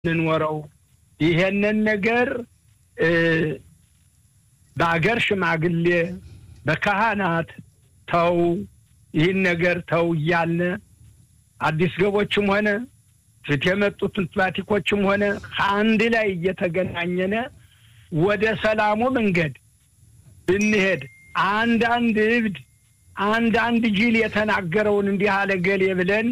እንኖረው ይሄንን ነገር በአገር ሽማግሌ በካህናት ተው ይህን ነገር ተው እያልን አዲስ ገቦችም ሆነ ፊት የመጡትን ፕላቲኮችም ሆነ ከአንድ ላይ እየተገናኘነ ወደ ሰላሙ መንገድ ብንሄድ አንዳንድ እብድ አንዳንድ ጅል የተናገረውን እንዲህ አለ ገሌ ብለን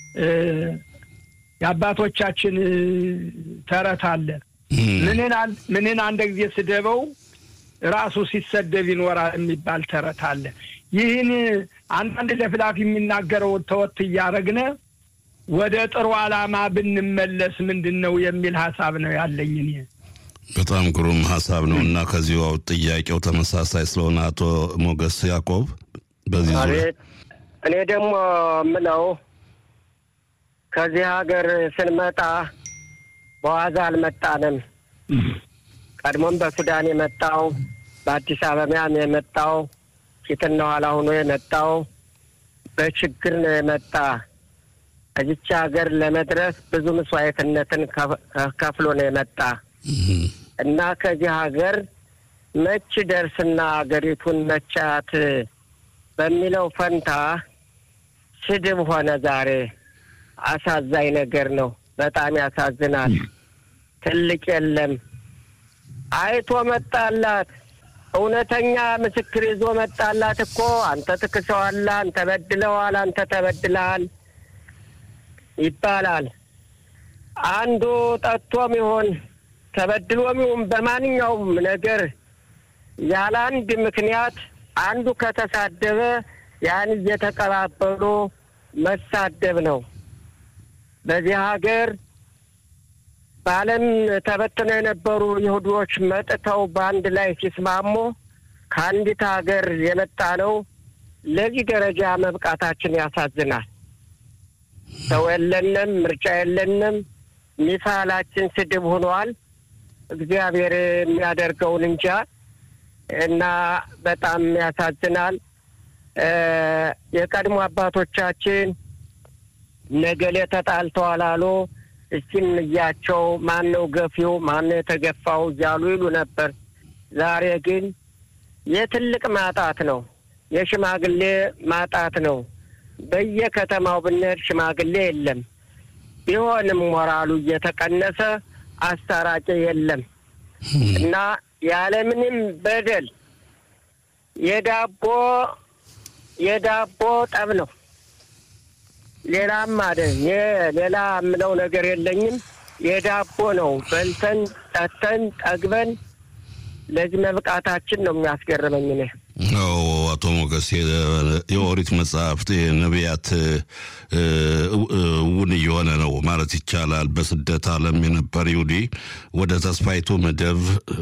የአባቶቻችን ተረት አለ። ምንን አንድ ጊዜ ስደበው ራሱ ሲሰደብ ይኖራል የሚባል ተረት አለ። ይህን አንዳንድ ለፍላፊ የሚናገረውን ተወት እያረግነ ወደ ጥሩ ዓላማ ብንመለስ ምንድን ነው የሚል ሀሳብ ነው ያለኝ እኔ። በጣም ግሩም ሀሳብ ነው እና ከዚሁ ጥያቄው ተመሳሳይ ስለሆነ አቶ ሞገስ ያዕቆብ በዚህ ዙሪያ እኔ ደግሞ ምለው ከዚህ ሀገር ስንመጣ በዋዛ አልመጣንም። ቀድሞም በሱዳን የመጣው በአዲስ አበባም የመጣው ፊትና ኋላ ሆኖ የመጣው በችግር ነው የመጣ። እዚች ሀገር ለመድረስ ብዙ መስዋዕትነትን ከፍሎ ነው የመጣ እና ከዚህ ሀገር መች ደርስና ሀገሪቱን መቻት በሚለው ፈንታ ስድብ ሆነ ዛሬ። አሳዛኝ ነገር ነው። በጣም ያሳዝናል። ትልቅ የለም አይቶ መጣላት እውነተኛ ምስክር ይዞ መጣላት እኮ አንተ ትክሰዋለህ፣ አንተ በድለዋል፣ አንተ ተበድለሃል ይባላል። አንዱ ጠጥቶም ይሆን ተበድሎም ይሁን በማንኛውም ነገር ያለ አንድ ምክንያት አንዱ ከተሳደበ ያን እየተቀባበሉ መሳደብ ነው። በዚህ ሀገር በዓለም ተበትነው የነበሩ ይሁዶች መጥተው በአንድ ላይ ሲስማሙ ከአንዲት ሀገር የመጣ ነው። ለዚህ ደረጃ መብቃታችን ያሳዝናል። ሰው የለንም፣ ምርጫ የለንም። ሚሳላችን ስድብ ሆኗል። እግዚአብሔር የሚያደርገውን እንጃ እና በጣም ያሳዝናል። የቀድሞ አባቶቻችን ነገሌ ተጣልተዋል አሉ። እስኪም እያቸው ማን ነው ገፊው፣ ማን ነው የተገፋው እያሉ ይሉ ነበር። ዛሬ ግን የትልቅ ማጣት ነው፣ የሽማግሌ ማጣት ነው። በየከተማው ብንሄድ ሽማግሌ የለም። ቢሆንም ሞራሉ እየተቀነሰ አስታራቂ የለም እና ያለምንም በደል የዳቦ የዳቦ ጠብ ነው። ሌላም አደ ሌላ የምለው ነገር የለኝም። የዳቦ ነው። በልተን ጠጥተን ጠግበን ለዚህ መብቃታችን ነው የሚያስገርመኝ እኔ። አዎ አቶ ሞገስ የኦሪት መጽሐፍት የነቢያት እውን እየሆነ ነው ማለት ይቻላል። በስደት ዓለም የነበር ይሁዲ ወደ ተስፋይቱ ምድብ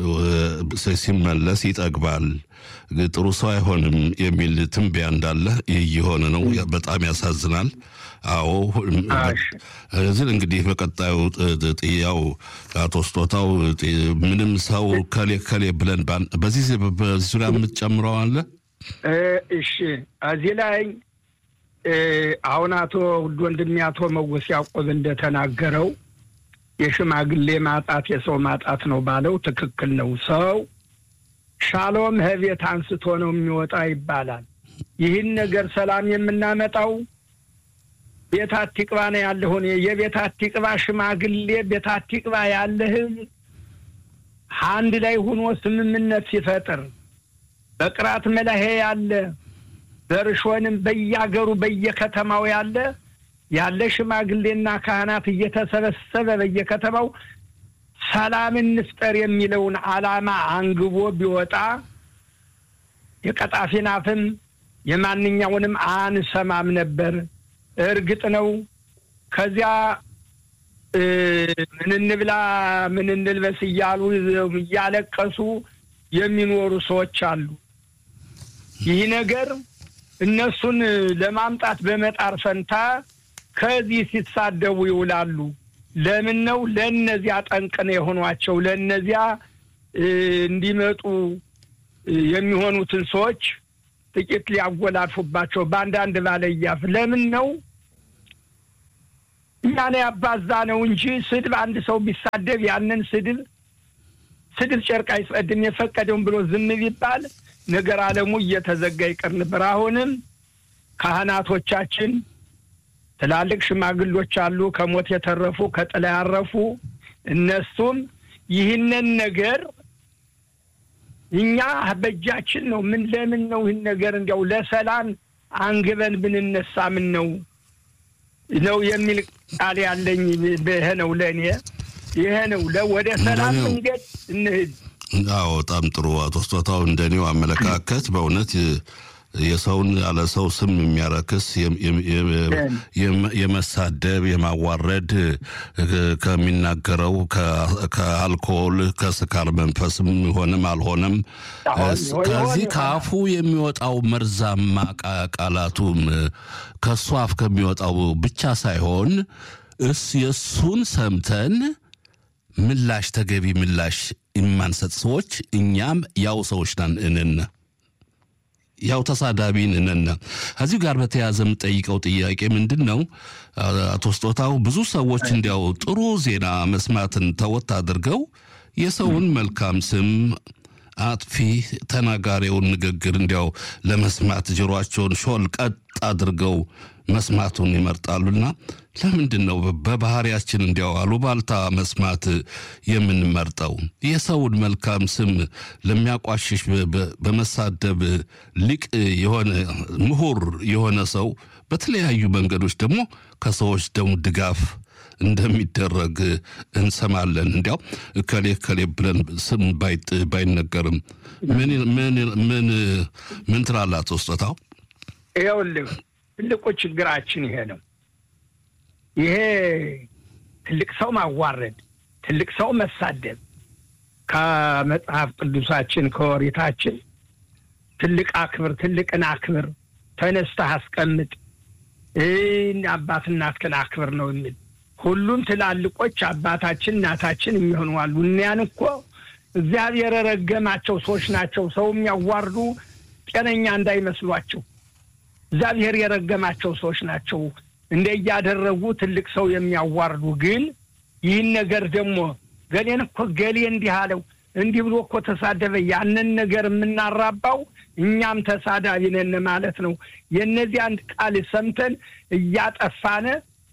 ሲመለስ ይጠግባል፣ ጥሩ ሰው አይሆንም የሚል ትንበያ እንዳለ ይህ እየሆነ ነው። በጣም ያሳዝናል። አዎ እዚህ እንግዲህ በቀጣዩ ጥያው አቶ ስጦታው ምንም ሰው ከሌ ከሌ ብለን በዚህ በዚህ ዙሪያ የምትጨምረው አለ? እሺ እዚህ ላይ አሁን አቶ ውድ ወንድሜ አቶ መወስ ያዕቆብ እንደተናገረው የሽማግሌ ማጣት የሰው ማጣት ነው ባለው ትክክል ነው። ሰው ሻሎም ህቤት አንስቶ ነው የሚወጣ ይባላል። ይህን ነገር ሰላም የምናመጣው ቤት አቲቅባ ነው ያለሁን የቤት አቲቅባ ሽማግሌ ቤት አቲቅባ ያለ ህዝብ አንድ ላይ ሆኖ ስምምነት ሲፈጥር በቅራት መላሄ ያለ በርሾንም በያገሩ በየከተማው ያለ ያለ ሽማግሌና ካህናት እየተሰበሰበ በየከተማው ሰላም እንፍጠር የሚለውን ዓላማ አንግቦ ቢወጣ የቀጣፊን አፍም የማንኛውንም አንሰማም ነበር። እርግጥ ነው ከዚያ ምን እንብላ ምን እንልበስ እያሉ እያለቀሱ የሚኖሩ ሰዎች አሉ። ይህ ነገር እነሱን ለማምጣት በመጣር ፈንታ ከዚህ ሲሳደቡ ይውላሉ። ለምን ነው? ለእነዚያ ጠንቅነ የሆኗቸው ለእነዚያ እንዲመጡ የሚሆኑትን ሰዎች ጥቂት ሊያጎላልፉባቸው በአንዳንድ ባለያፍ ለምን ነው እኛን ያባዛ ነው እንጂ ስድብ አንድ ሰው ቢሳደብ ያንን ስድብ ስድብ ጨርቅ አይጸድም የፈቀደውን ብሎ ዝም ቢባል ነገር ዓለሙ እየተዘጋ ይቀር ነበር። አሁንም ካህናቶቻችን ትላልቅ ሽማግሎች አሉ፣ ከሞት የተረፉ ከጥላ ያረፉ። እነሱም ይህንን ነገር እኛ በእጃችን ነው። ምን ለምን ነው ይህን ነገር እንዲያው ለሰላም አንግበን ብንነሳ ምን ነው ነው የሚል ቃል ያለኝ ይሄ ነው ለእኔ ይሄ ነው ወደ ሰላም መንገድ እንሂድ። አዎ በጣም ጥሩ አቶ ስጦታው፣ እንደኔው አመለካከት በእውነት የሰውን ያለ ሰው ስም የሚያረክስ የመሳደብ የማዋረድ ከሚናገረው ከአልኮል ከስካር መንፈስም ሆነም አልሆነም ከዚህ ከአፉ የሚወጣው መርዛማ ቃላቱም ከእሱ አፍ ከሚወጣው ብቻ ሳይሆን እስ የእሱን ሰምተን ምላሽ ተገቢ ምላሽ የማንሰጥ ሰዎች እኛም ያው ሰዎች ነን እንን ያው ተሳዳቢን እነን። ከዚህ ጋር በተያያዘ የምጠይቀው ጥያቄ ምንድን ነው? አቶ ስጦታው ብዙ ሰዎች እንዲያው ጥሩ ዜና መስማትን ተወት አድርገው የሰውን መልካም ስም አጥፊ ተናጋሪውን ንግግር እንዲያው ለመስማት ጆሯቸውን ሾል ቀጥ አድርገው መስማቱን ይመርጣሉና ለምንድን ነው በባህሪያችን እንዲያው አሉባልታ መስማት የምንመርጠው? የሰውን መልካም ስም ለሚያቋሽሽ በመሳደብ ሊቅ የሆነ ምሁር የሆነ ሰው በተለያዩ መንገዶች ደግሞ ከሰዎች ደግሞ ድጋፍ እንደሚደረግ እንሰማለን። እንዲያው እከሌ እከሌ ብለን ስም ባይነገርም ምን ምን ምን ምን ትላለህ አቶ ስጦታው? ይኸውልህ ትልቁ ችግራችን ይሄ ነው። ይሄ ትልቅ ሰው ማዋረድ፣ ትልቅ ሰው መሳደብ ከመጽሐፍ ቅዱሳችን ከወሪታችን ትልቅ አክብር፣ ትልቅን አክብር፣ ተነስተህ አስቀምጥ፣ አባት እናትህን አክብር ነው የሚል ሁሉም ትላልቆች አባታችን እናታችን የሚሆኑ አሉ። እኒያን እኮ እግዚአብሔር የረገማቸው ሰዎች ናቸው። ሰው የሚያዋርዱ ጤነኛ እንዳይመስሏቸው እግዚአብሔር የረገማቸው ሰዎች ናቸው። እንደ እያደረጉ ትልቅ ሰው የሚያዋርዱ ግን ይህን ነገር ደግሞ ገሌን እኮ ገሌ እንዲህ አለው እንዲህ ብሎ እኮ ተሳደበ፣ ያንን ነገር የምናራባው እኛም ተሳዳቢ ነን ማለት ነው። የእነዚህ አንድ ቃል ሰምተን እያጠፋነ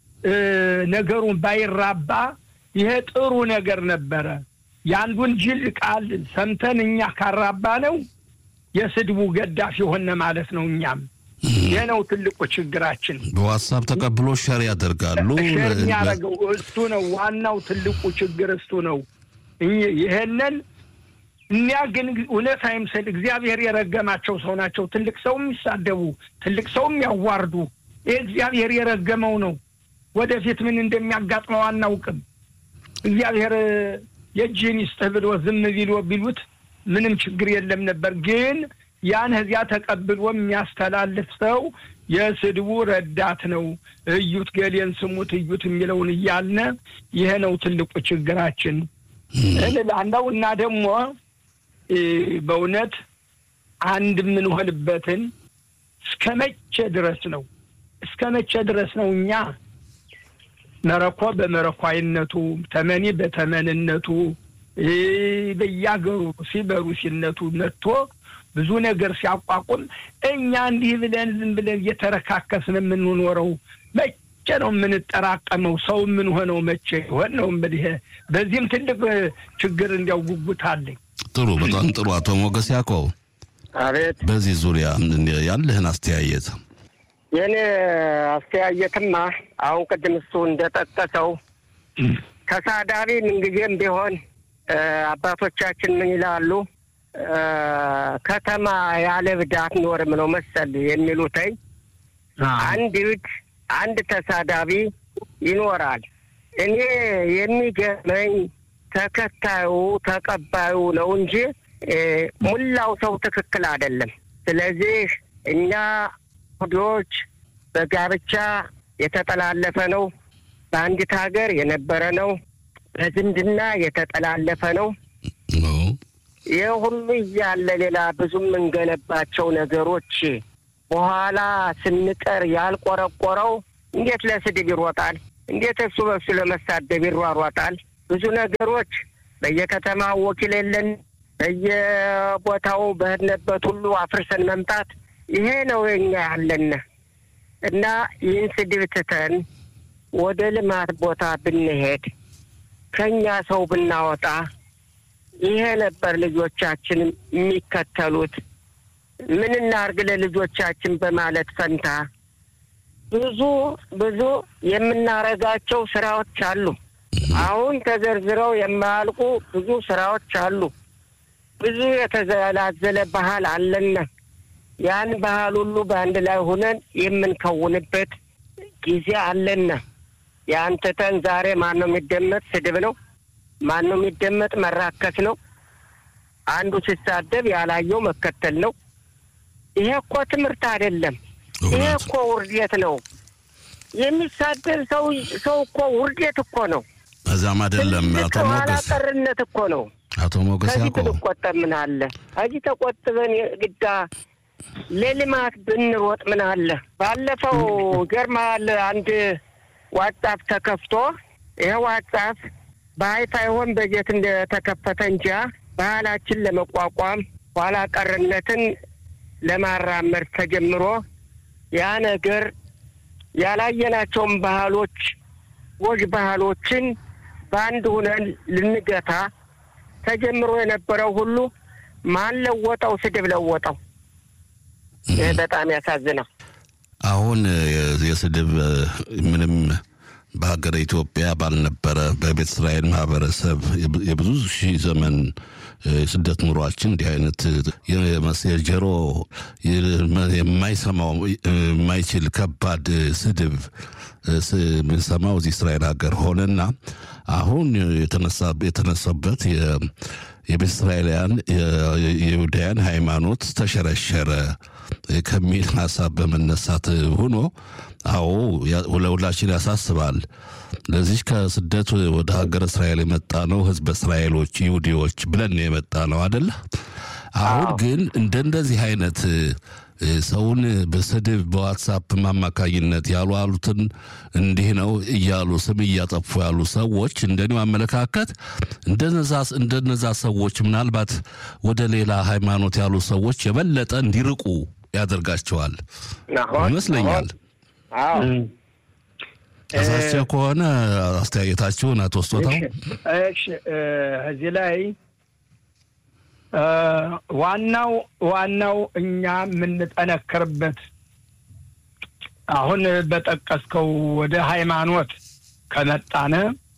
ነገሩን ባይራባ ይሄ ጥሩ ነገር ነበረ። የአንዱን ጅል ቃል ሰምተን እኛ ካራባ ነው የስድቡ ገዳፊ ሆነ ማለት ነው። እኛም ይህ ነው ትልቁ ችግራችን። በዋትሳፕ ተቀብሎ ሸር ያደርጋሉ። ሸር የሚያደርገው እሱ ነው። ዋናው ትልቁ ችግር እሱ ነው። ይሄንን እኒያ ግን እውነት አይምሰል እግዚአብሔር የረገማቸው ሰው ናቸው። ትልቅ ሰው የሚሳደቡ ትልቅ ሰው የሚያዋርዱ ይህ እግዚአብሔር የረገመው ነው። ወደፊት ምን እንደሚያጋጥመው አናውቅም። እግዚአብሔር የእጅህን ይስጥህ ብሎ ዝም ቢሎ ቢሉት ምንም ችግር የለም ነበር። ግን ያን እዚያ ተቀብሎ የሚያስተላልፍ ሰው የስድቡ ረዳት ነው። እዩት፣ ገሌን ስሙት፣ እዩት የሚለውን እያልነ ይሄ ነው ትልቁ ችግራችን እንላለው እና ደግሞ በእውነት አንድ የምንሆንበትን እስከ መቼ ድረስ ነው እስከ መቼ ድረስ ነው እኛ መረኮ በመረኳይነቱ ተመኒ በተመንነቱ በያገሩ ሲበሩ ሲነቱ መጥቶ ብዙ ነገር ሲያቋቁም እኛ እንዲህ ብለን ዝም ብለን እየተረካከስን የምንኖረው መቼ ነው የምንጠራቀመው? ሰው የምንሆነው መቼ ይሆን ነው እንግዲህ። በዚህም ትልቅ ችግር እንዲያው ጉጉት አለኝ። ጥሩ፣ በጣም ጥሩ። አቶ ሞገስ ያዕቆብ አቤት። በዚህ ዙሪያ ያለህን አስተያየት የእኔ አስተያየትማ አሁን ቅድም እሱ እንደጠቀሰው ተሳዳቢ ምንጊዜም ቢሆን አባቶቻችን ምን ይላሉ? ከተማ ያለ እብድ አትኖርም ነው መሰል የሚሉትኝ። አንድ እብድ አንድ ተሳዳቢ ይኖራል። እኔ የሚገርመኝ ተከታዩ ተቀባዩ ነው እንጂ ሙላው ሰው ትክክል አይደለም። ስለዚህ እኛ ይሁዶች በጋብቻ የተጠላለፈ ነው። በአንዲት ሀገር የነበረ ነው። በዝምድና የተጠላለፈ ነው። ይህ ሁሉ እያለ ሌላ ብዙ የምንገነባቸው ነገሮች በኋላ ስንቀር ያልቆረቆረው እንዴት ለስድብ ይሮጣል? እንዴት እሱ በሱ ለመሳደብ ይሯሯጣል? ብዙ ነገሮች በየከተማው ወኪል የለን፣ በየቦታው በህድነበት ሁሉ አፍርሰን መምጣት ይሄ ነው የኛ ያለን እና ይህን ስድብ ትተን ወደ ልማት ቦታ ብንሄድ ከኛ ሰው ብናወጣ ይሄ ነበር ልጆቻችን የሚከተሉት። ምን እናርግ ለልጆቻችን በማለት ፈንታ ብዙ ብዙ የምናረጋቸው ስራዎች አሉ። አሁን ተዘርዝረው የማያልቁ ብዙ ስራዎች አሉ። ብዙ የተዘላዘለ ባህል አለና ያን ባህል ሁሉ በአንድ ላይ ሆነን የምንከውንበት ጊዜ አለና ያን ትተን ዛሬ ማን ነው የሚደመጥ? ስድብ ነው። ማን ነው የሚደመጥ? መራከስ ነው። አንዱ ሲሳደብ ያላየው መከተል ነው። ይሄ እኮ ትምህርት አይደለም። ይሄ እኮ ውርደት ነው። የሚሳደብ ሰው ሰው እኮ ውርደት እኮ ነው። እዛም አይደለም አቶ ኋላ ሞገስ ቀርነት እኮ ነው። አቶ ሞገስ ከዚህ ያውቀው ብንቆጠብ ምን አለ? ከዚህ ተቆጥበን ግዳ ለልማት ብንሮጥ ምን አለ? ባለፈው ገርማል አንድ ዋትሳፕ ተከፍቶ ይሄ ዋትሳፕ በሀይፋይ ሆን በጀት እንደተከፈተ እንጃ ባህላችን ለመቋቋም ኋላ ቀርነትን ለማራመድ ተጀምሮ ያ ነገር ያላየናቸውን ባህሎች ጎጅ ባህሎችን በአንድ ሁነን ልንገታ ተጀምሮ የነበረው ሁሉ ማን ለወጠው? ስድብ ለወጠው። ይህ በጣም ያሳዝናል። አሁን የ- የስድብ እ፣ ምንም በሀገረ ኢትዮጵያ ባልነበረ በቤተ እስራኤል ማህበረሰብ የብ- የብዙ ሺህ ዘመን እ፣ የስደት ኑሯችን እንዲህ አይነት እ፣ የመስ- የጆሮ የ- የማይሰማው እ፣ የማይችል ከባድ እ፣ ስድብ እ፣ ስ- የምንሰማው እዚህ እስራኤል ሀገር ሆነና አሁን የተነሳ የተነሳበት የ- የቤተ እስራኤላውያን የ- የይሁዳውያን ሃይማኖት ተሸረሸረ ከሚል ሀሳብ በመነሳት ሆኖ አዎ ያ- ለሁላችን ያሳስባል። ለዚህ ከስደት ወደ ሀገር እስራኤል የመጣ ነው ህዝበ እስራኤሎች ይሁዲዎች ብለን ነው የመጣ ነው አደለ? አሁን ግን እንደ እንደዚህ አይነት እ፣ ሰውን በስድብ በዋትሳፕ አማካኝነት ያሉ አሉትን እንዲህ ነው እያሉ ስም እያጠፉ ያሉ ሰዎች እንደኔው አመለካከት እንደነዛ እንደነዛ ሰዎች ምናልባት ወደ ሌላ ሃይማኖት ያሉ ሰዎች የበለጠ እንዲርቁ ያደርጋቸዋል አሁን ይመስለኛል። አዎ ተሳስቼ ከሆነ አስተያየታችሁን አቶ ስጦታው እሺ እ፣ እዚህ ላይ እ፣ ዋናው ዋናው እኛ የምንጠነክርበት አሁን በጠቀስከው ወደ ሃይማኖት ከመጣነ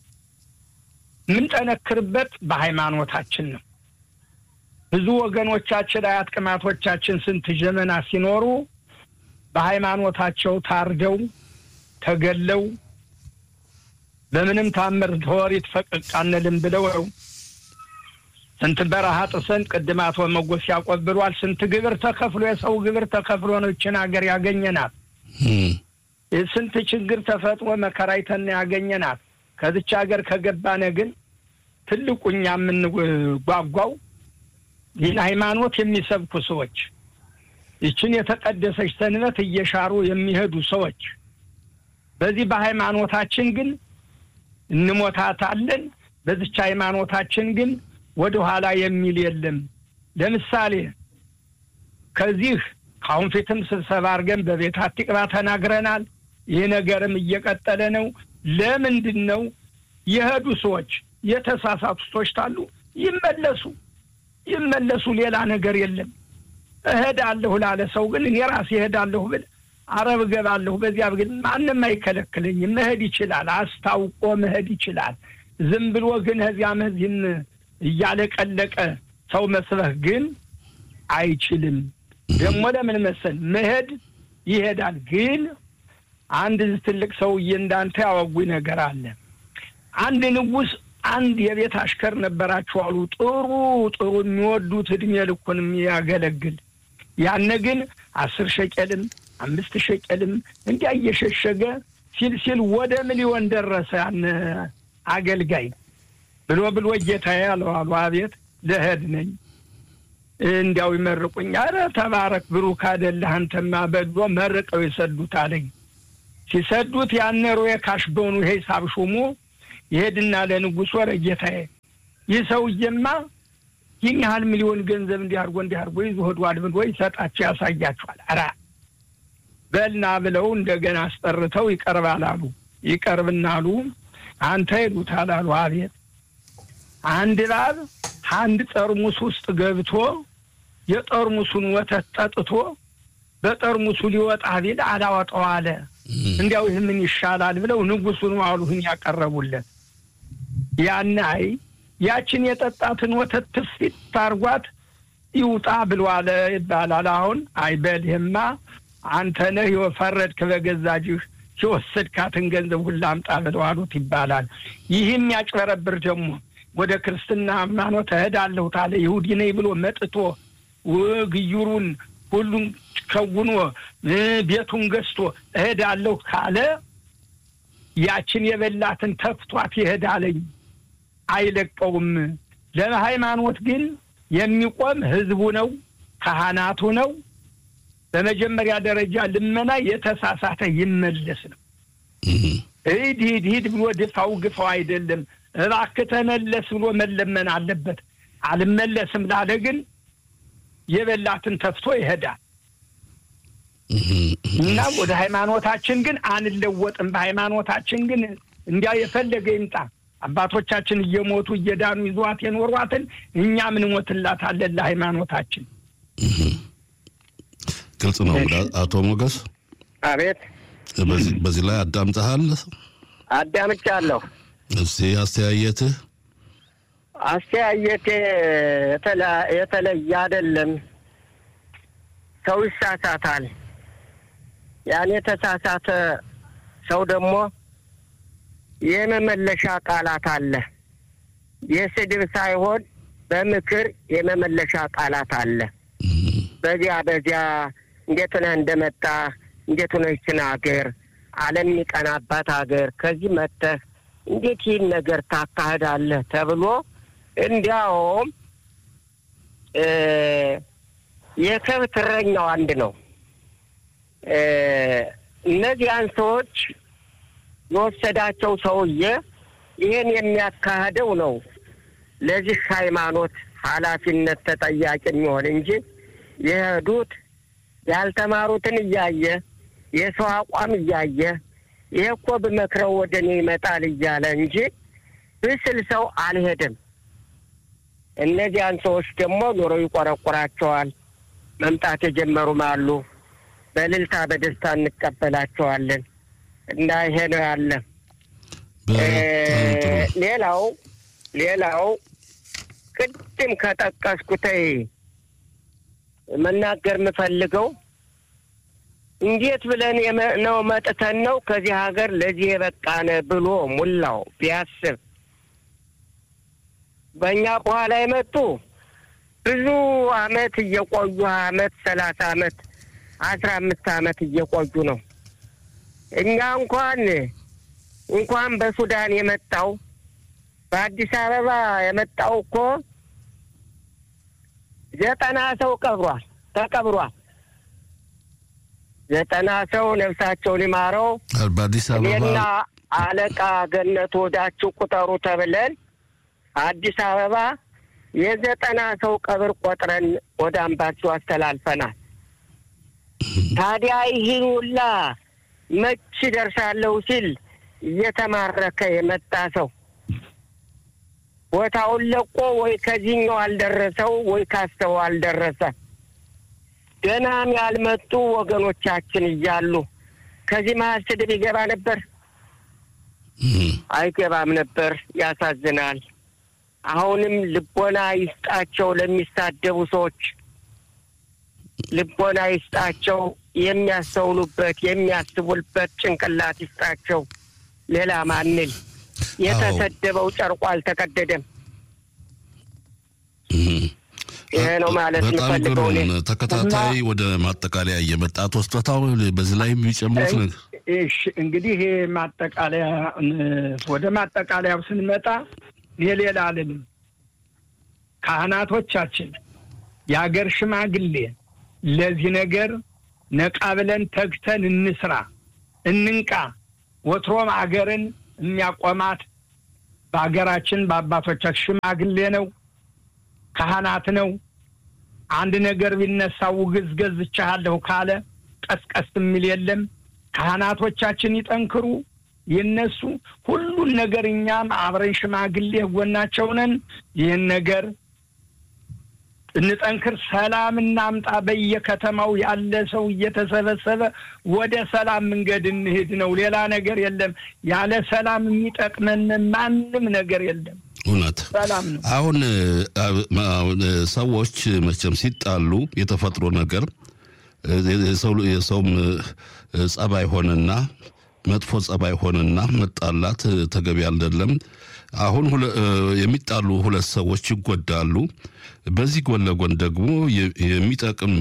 የምንጠነክርበት በሃይማኖታችን ነው። ብዙ ወገኖቻችን አያት ቅማቶቻችን ስንት ዘመና ሲኖሩ በሃይማኖታቸው ታርደው ተገለው በምንም ታምር ተወሪት ፈቀቅ አንልም ብለው ነው። ስንት በረሃ ጥሰን ቅድም አቶ መጎስ ያዕቆብ ብሏል። ስንት ግብር ተከፍሎ የሰው ግብር ተከፍሎ ነው ይችን ሀገር ያገኘናት። እም፣ ስንት ችግር ተፈጥሮ መከራይተን ያገኘናት። ከዚች ሀገር ከገባነ ግን ትልቁ እኛ የምንጓጓው ይህን ሃይማኖት የሚሰብኩ ሰዎች፣ ይችን የተቀደሰች ሰንበት እየሻሩ የሚሄዱ ሰዎች በዚህ በሃይማኖታችን ግን እንሞታታለን። በዚች ሃይማኖታችን ግን ወደ ኋላ የሚል የለም። ለምሳሌ ከዚህ ከአሁን ፊትም ስብሰባ አድርገን በቤት አቲቅባ ተናግረናል። ይህ ነገርም እየቀጠለ ነው። ለምንድን ነው የሄዱ ሰዎች የተሳሳቱ ሰዎች ታሉ ይመለሱ ይመለሱ። ሌላ ነገር የለም። እሄዳለሁ ላለ ሰው ግን እኔ ራሴ እሄዳለሁ ብል አረብ እገባለሁ በዚያ ግን ማንም አይከለክለኝም። መሄድ ይችላል። አስታውቆ መሄድ ይችላል። ዝም ብሎ ግን ከዚያ መዚህም እያለቀለቀ ሰው መስበህ ግን አይችልም። ደግሞ ለምን መሰል መሄድ ይሄዳል። ግን አንድ ትልቅ ሰውዬ እንዳንተ ያወጉኝ ነገር አለ። አንድ ንጉሥ አንድ የቤት አሽከር ነበራቸው አሉ። ጥሩ ጥሩ የሚወዱት እድሜ ልኩን የሚያገለግል ያነ ግን አስር ሸቄልም አምስት ሸቄልም እንዲያ እየሸሸገ ሲል ሲል ወደ ሚሊዮን ደረሰ። ያን አገልጋይ ብሎ ብሎ ጌታዬ አለው አሉ። አቤት ልሄድ ነኝ እንዲያው ይመርቁኝ። አረ ተባረክ ብሩክ አይደለህ አንተማ በሎ መርቀው የሰዱት አለኝ። ሲሰዱት ያነሮ የካሽበውኑ ሂሳብ ሹሙ ይሄድና ለንጉሥ ወረ ጌታዬ ይህ ሰውዬማ ይህን ያህል ሚሊዮን ገንዘብ እንዲህ አድርጎ እንዲህ አድርጎ ይዞ ሄዷል ብሎ ይሰጣቸው ያሳያቸዋል። ኧረ በልና ብለው እንደገና አስጠርተው ይቀርባል አሉ። ይቀርብና አሉ አንተ ይሉታል አሉ። አቤት አንድ እባብ አንድ ጠርሙስ ውስጥ ገብቶ የጠርሙሱን ወተት ጠጥቶ በጠርሙሱ ሊወጣ ቢል አላወጣው አለ። እንዲያው ይህ ምን ይሻላል ብለው ንጉሱን አሉህን ያቀረቡለት ያን አይ ያችን የጠጣትን ወተት ትፊት ታርጓት ይውጣ ብሎ አለ ይባላል። አሁን አይ በልህማ አንተ ነህ የፈረድክ በገዛጅህ የወሰድካትን ገንዘብ ሁላ አምጣ ብለው አሉት ይባላል። ይህም ያጭበረብር ደግሞ ወደ ክርስትና ሃይማኖት እሄዳለሁ ታለ ይሁዲ ነኝ ብሎ መጥቶ ግዩሩን ሁሉን ከውኖ ቤቱን ገዝቶ እሄዳለሁ ካለ ያችን የበላትን ተፍቷት ይሄዳለኝ አይለቀውም። ለሃይማኖት ግን የሚቆም ህዝቡ ነው፣ ካህናቱ ነው። በመጀመሪያ ደረጃ ልመና የተሳሳተ ይመለስ ነው። ሂድ ሂድ ሂድ ብሎ ድፋው ግፋው አይደለም። እባክህ ተመለስ ብሎ መለመን አለበት። አልመለስም ላለ ግን የበላትን ተፍቶ ይሄዳል እና ወደ ሃይማኖታችን ግን አንለወጥም። በሃይማኖታችን ግን እንዲያ የፈለገ ይምጣ አባቶቻችን እየሞቱ እየዳኑ ይዟት የኖሯትን እኛ ምን ሞትላታለን ለሃይማኖታችን። ግልጽ ነው። አቶ ሞገስ አቤት። በዚህ ላይ አዳምጠሃል? አዳምጫለሁ። እስቲ አስተያየትህ? አስተያየቴ የተለየ አይደለም። ሰው ይሳሳታል። ያን የተሳሳተ ሰው ደግሞ የመመለሻ ቃላት አለ። የስድብ ሳይሆን በምክር የመመለሻ ቃላት አለ። በዚያ በዚያ እንዴት ሆነህ እንደመጣ እንዴት ሆነችን ሀገር ዓለም የሚቀናባት ሀገር ከዚህ መጥተህ እንዴት ይህን ነገር ታካሂዳለህ ተብሎ እንዲያውም የከብት እረኛው አንድ ነው። እነዚያን ሰዎች የወሰዳቸው ሰውዬ ይህን የሚያካሂደው ነው ለዚህ ሃይማኖት ኃላፊነት ተጠያቂ የሚሆን እንጂ የሄዱት ያልተማሩትን እያየ የሰው አቋም እያየ ይሄ እኮ ብመክረው ወደ እኔ ይመጣል እያለ እንጂ ብስል ሰው አልሄድም። እነዚያን ሰዎች ደግሞ ኑሮ ይቆረቁራቸዋል። መምጣት የጀመሩም አሉ። በእልልታ በደስታ እንቀበላቸዋለን እና ይሄ ነው ያለ። ሌላው ሌላው ቅድም ከጠቀስኩተይ መናገር የምፈልገው እንዴት ብለን ነው መጥተን ነው ከዚህ ሀገር ለዚህ የበቃነ ብሎ ሙላው ቢያስብ በእኛ በኋላ የመጡ ብዙ አመት እየቆዩ አመት ሰላሳ አመት አስራ አምስት አመት እየቆዩ ነው። እኛ እንኳን እንኳን በሱዳን የመጣው በአዲስ አበባ የመጣው እኮ ዘጠና ሰው ቀብሯል ተቀብሯል። ዘጠና ሰው ነፍሳቸውን ይማረው። በአዲስ አበባ እኔና አለቃ ገነት ወዳችሁ ቁጠሩ ተብለን አዲስ አበባ የዘጠና ሰው ቀብር ቆጥረን ወደ አምባቸው አስተላልፈናል። ታዲያ ይህን ሁላ መች ደርሳለሁ ሲል እየተማረከ የመጣ ሰው ቦታውን ለቆ ወይ ከዚህኛው አልደረሰው ወይ ካስተው አልደረሰ ገናም ያልመጡ ወገኖቻችን እያሉ ከዚህ መሀል ስድብ ይገባ ነበር? አይገባም ነበር። ያሳዝናል። አሁንም ልቦና ይስጣቸው ለሚሳደቡ ሰዎች ልቦና ይስጣቸው። የሚያስተውሉበት የሚያስቡበት ጭንቅላት ይስጣቸው። ሌላ ማንል የተሰደበው ጨርቆ አልተቀደደም። ይሄ ነው ማለት በጣም ጥሩ የምፈልገው እኔ። ተከታታይ ወደ ማጠቃለያ እየመጣ ተወስቶታው በዚህ ላይ የሚጨምሩት ነገር እሺ እንግዲህ ይሄ ማጠቃለያ ወደ ማጠቃለያው ስንመጣ እኔ ሌላ አልልም። ካህናቶቻችን፣ የአገር ሽማግሌ ለዚህ ነገር ነቃ ብለን ተግተን እንስራ። እንንቃ። ወትሮም አገርን የሚያቆማት በሀገራችን በአባቶቻችን ሽማግሌ ነው፣ ካህናት ነው። አንድ ነገር ቢነሳ ውግዝ ገዝቻለሁ ካለ ቀስቀስ የሚል የለም። ካህናቶቻችን ይጠንክሩ፣ ይነሱ። ሁሉን ነገር እኛም አብረን ሽማግሌ ጎናቸው ነን። ይህን ነገር እንጠንክር፣ ሰላም እናምጣ። በየከተማው ያለ ሰው እየተሰበሰበ ወደ ሰላም መንገድ እንሄድ ነው። ሌላ ነገር የለም። ያለ ሰላም የሚጠቅመን ማንም ነገር የለም። እውነት ሰላም ነው። አሁን ሰዎች መቼም ሲጣሉ የተፈጥሮ ነገር የሰውም ጸባይ ሆነና መጥፎ ጸባይ ሆነና መጣላት ተገቢ አይደለም። አሁን የሚጣሉ ሁለት ሰዎች ይጎዳሉ። በዚህ ጎን ለጎን ደግሞ የሚጠቅም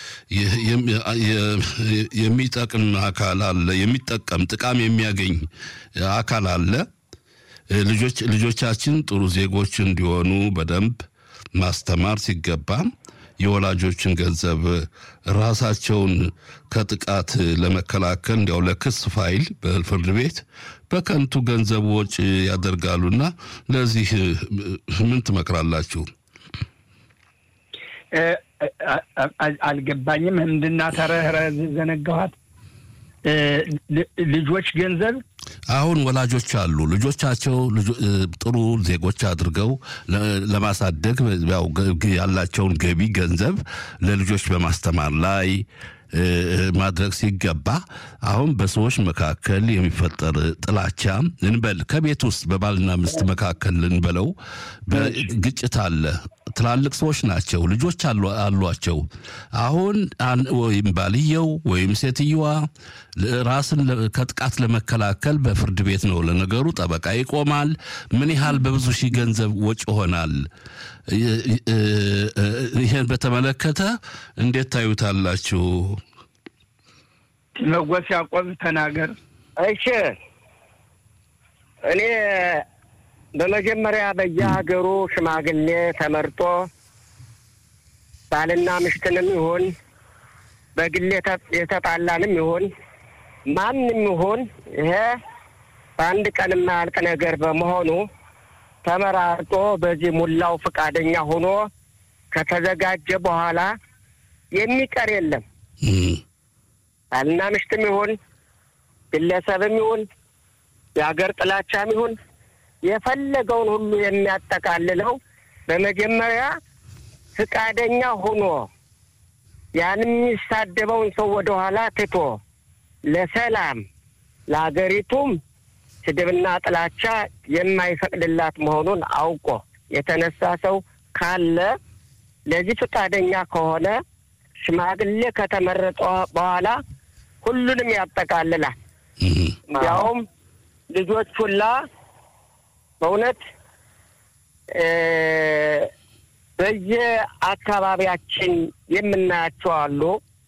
የሚጠቅም አካል አለ፣ የሚጠቀም ጥቃም የሚያገኝ አካል አለ። ልጆች ልጆቻችን ጥሩ ዜጎች እንዲሆኑ በደንብ ማስተማር ሲገባ የወላጆችን ገንዘብ ራሳቸውን ከጥቃት ለመከላከል እንዲያው ለክስ ፋይል በፍርድ ቤት በከንቱ ገንዘብ ወጪ ያደርጋሉና ለዚህ ምን ትመክራላችሁ? አልገባኝም። ምንድና ተረህረ ዘነጋኋት። ልጆች ገንዘብ አሁን ወላጆች አሉ ልጆቻቸው ጥሩ ዜጎች አድርገው ለማሳደግ ያው ያላቸውን ገቢ ገንዘብ ለልጆች በማስተማር ላይ ማድረግ ሲገባ አሁን በሰዎች መካከል የሚፈጠር ጥላቻ እንበል ከቤት ውስጥ በባልና ሚስት መካከል እንበለው ግጭት አለ። ትላልቅ ሰዎች ናቸው፣ ልጆች አሏቸው። አሁን ወይም ባልየው ወይም ሴትየዋ ራስን ከጥቃት ለመከላከል በፍርድ ቤት ነው ለነገሩ ጠበቃ ይቆማል። ምን ያህል በብዙ ሺህ ገንዘብ ወጪ ይሆናል። ይህን በተመለከተ እንዴት ታዩታላችሁ? መጎስ ያቆብ ተናገር። እሺ እኔ በመጀመሪያ በየሀገሩ ሽማግሌ ተመርጦ ባልና ምሽትንም ይሁን በግል የተጣላንም ይሁን ማንም ይሁን ይሄ በአንድ ቀን የማያልቅ ነገር በመሆኑ ተመራርጦ በዚህ ሙላው ፈቃደኛ ሆኖ ከተዘጋጀ በኋላ የሚቀር የለም። ባልና ምሽትም ይሁን ግለሰብም ይሁን የሀገር ጥላቻም ይሁን የፈለገውን ሁሉ የሚያጠቃልለው በመጀመሪያ ፈቃደኛ ሆኖ ያን የሚሳደበውን ሰው ወደኋላ ትቶ ለሰላም ለሀገሪቱም ስድብና ጥላቻ የማይፈቅድላት መሆኑን አውቆ የተነሳ ሰው ካለ ለዚህ ፈቃደኛ ከሆነ ሽማግሌ ከተመረጠ በኋላ ሁሉንም ያጠቃልላል። ያውም ልጆች ሁላ በእውነት በየአካባቢያችን የምናያቸው አሉ።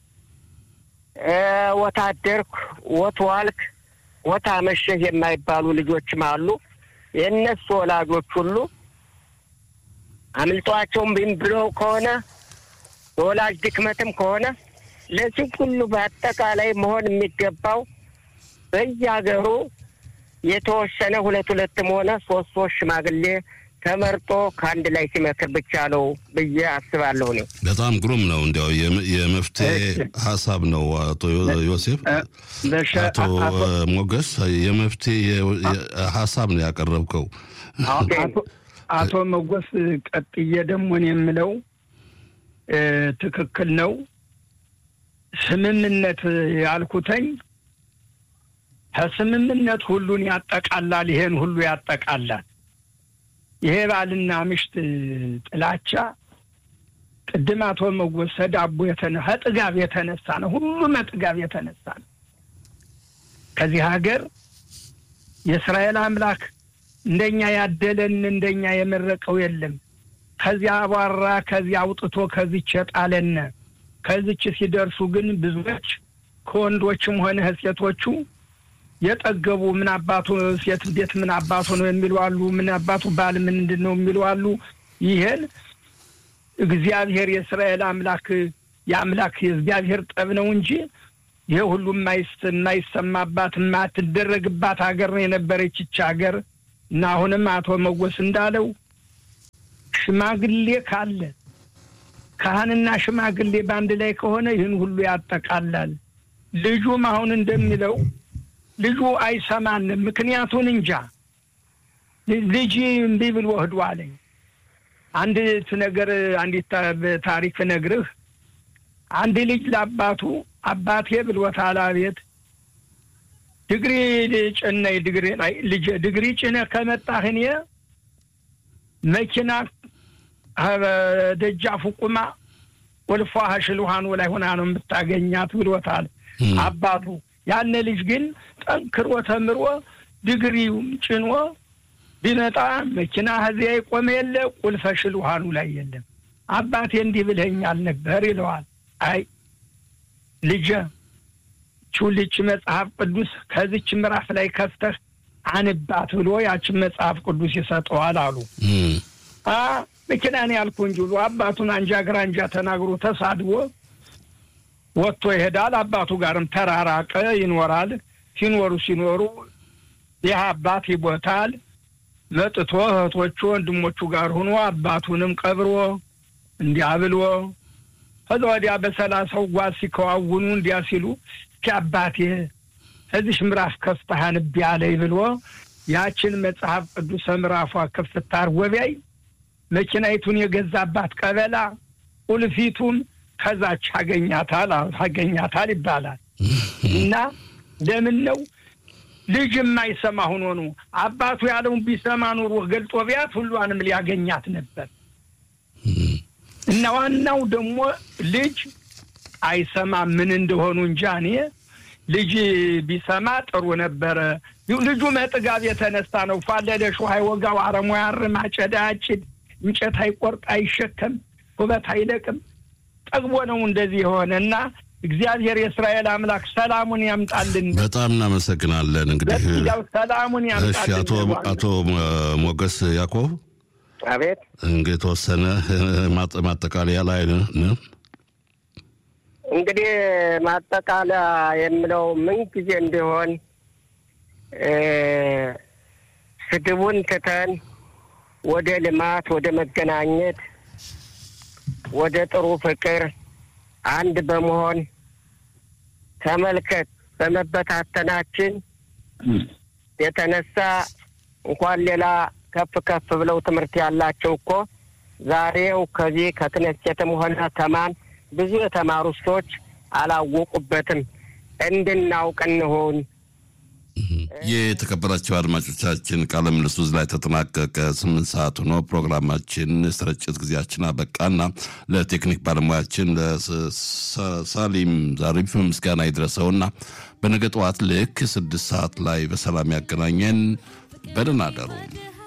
ወታደርክ፣ ወትዋልክ፣ ወታ መሸህ የማይባሉ ልጆችም አሉ። የእነሱ ወላጆች ሁሉ አምልጧቸውም ቢም ብለው ከሆነ የወላጅ ድክመትም ከሆነ ለዚህ ሁሉ በአጠቃላይ መሆን የሚገባው በየሀገሩ የተወሰነ ሁለት ሁለትም ሆነ ሶስት ሶስት ሽማግሌ ተመርጦ ከአንድ ላይ ሲመክር ብቻ ነው ብዬ አስባለሁ። እኔ በጣም ግሩም ነው። እንዲያው የመፍትሄ ሀሳብ ነው። አቶ ዮሴፍ፣ አቶ ሞገስ የመፍትሄ ሀሳብ ነው ያቀረብከው። አቶ ሞገስ ቀጥዬ ደግሞ እኔ የምለው ትክክል ነው። ስምምነት ያልኩተኝ ከስምምነት ሁሉን ያጠቃላል። ይሄን ሁሉ ያጠቃላል። ይሄ ባልና ምሽት ጥላቻ ቅድም አቶ መጎስ ዳቦ ከጥጋብ የተነሳ ነው። ሁሉም ጥጋብ የተነሳ ነው። ከዚህ ሀገር የእስራኤል አምላክ እንደኛ ያደለን እንደኛ የመረቀው የለም። ከዚያ አቧራ ከዚያ አውጥቶ ከዚች የጣለነ ከዚች ሲደርሱ ግን ብዙዎች ከወንዶችም ሆነ ሴቶቹ የጠገቡ ምን አባቱ ሴት ቤት ምን አባቱ ነው የሚሉ አሉ። ምን አባቱ ባል ምንድን ነው የሚሉ አሉ። ይሄን እግዚአብሔር የእስራኤል አምላክ የአምላክ የእግዚአብሔር ጠብ ነው እንጂ ይህ ሁሉ የማይሰማባት የማትደረግባት ሀገር ነው የነበረች ይች ሀገር እና አሁንም አቶ መጎስ እንዳለው ሽማግሌ ካለ ካህንና ሽማግሌ በአንድ ላይ ከሆነ ይህን ሁሉ ያጠቃላል። ልጁም አሁን እንደሚለው ልጁ አይሰማንም። ምክንያቱን እንጃ ልጅ እምቢ ብሎ ወህዶ አለኝ። አንዲት ነገር አንዲት ታሪክ ነግርህ አንድ ልጅ ለአባቱ አባቴ ብሎታል። አቤት ድግሪ ጭነኝ ድግሪ ላይ ልጄ ድግሪ ጭነህ ከመጣህ እኔ መኪና ደጃፉ ቁማ ወልፏ ሽልሃኑ ላይ ሆና ነው የምታገኛት ብሎታል አባቱ። ያነ ልጅ ግን ጠንክሮ ተምሮ ድግሪውም ጭኖ ቢመጣ መኪና እዚያ የቆመ የለ ቁልፈ ሽልሃኑ ላይ የለም። አባቴ እንዲህ ብለኸኛል ነበር ይለዋል። አይ ልጄ ቹልች መጽሐፍ ቅዱስ ከዚች ምዕራፍ ላይ ከፍተህ አንባት ብሎ ያችን መጽሐፍ ቅዱስ ይሰጠዋል አሉ። መኪናን ያልኩ እንጂ ብሎ አባቱን አንጃ ግራንጃ ተናግሮ ተሳድቦ ወጥቶ ይሄዳል። አባቱ ጋርም ተራራቀ፣ ይኖራል። ሲኖሩ ሲኖሩ ይህ አባት ይቦታል። መጥቶ እህቶቹ ወንድሞቹ ጋር ሆኖ አባቱንም ቀብሮ እንዲያ ብሎ ከዛ ወዲያ በሰላሳው ጓዝ ሲከዋውኑ እንዲያ ሲሉ እስኪ አባቴ እዚሽ ምዕራፍ ከፍተህ አንብ ያለኝ ብሎ ያችን መጽሐፍ ቅዱስ ምዕራፏ ክፍት አድርጎ ቢያይ መኪናይቱን የገዛባት ቀበላ ቁልፊቱም ከዛች አገኛታል አገኛታል ይባላል። እና ለምን ነው ልጅ የማይሰማ ሆኖ ነው? አባቱ ያለውን ቢሰማ ኑሮ ገልጦ ቢያት ሁሏንም ሊያገኛት ነበር። እና ዋናው ደግሞ ልጅ አይሰማ ምን እንደሆኑ እንጃ እኔ ልጅ ቢሰማ ጥሩ ነበረ። ልጁ መጥጋብ የተነሳ ነው። ፋለደ ሾህ አይወጋው፣ አረሞ ያርም፣ አጨዳ አጭድ፣ እንጨት አይቆርጥ፣ አይሸከም፣ ኩበት አይለቅም። ጠግቦ ነው እንደዚህ የሆነ እና እግዚአብሔር የእስራኤል አምላክ ሰላሙን ያምጣልን። በጣም እናመሰግናለን። እንግዲህ ያው ሰላሙን ያምጣልን። አቶ አቶ ሞገስ ያዕቆብ አቤት እንግዲህ የተወሰነ ማጠቃለያ ላይ ነው። እንግዲህ ማጠቃለያ የምለው ምን ጊዜ እንዲሆን ስድቡን ትተን ወደ ልማት፣ ወደ መገናኘት፣ ወደ ጥሩ ፍቅር አንድ በመሆን ተመልከት። በመበታተናችን የተነሳ እንኳን ሌላ ከፍ ከፍ ብለው ትምህርት ያላቸው እኮ ዛሬው ከዚህ ከክነሴትም ሆነ ከማን ብዙ የተማሩ ሰዎች አላወቁበትም። እንድናውቅ እንሆን። የተከበራቸው አድማጮቻችን ቃለ ምልልሱ እዚህ ላይ ተጠናቀቀ። ስምንት ሰዓት ሆኖ ፕሮግራማችን ስርጭት ጊዜያችን አበቃና ለቴክኒክ ባለሙያችን ለሳሊም ዛሪፍ ምስጋና ይድረሰውና በነገ ጠዋት ልክ ስድስት ሰዓት ላይ በሰላም ያገናኘን። በደህና አደሩ።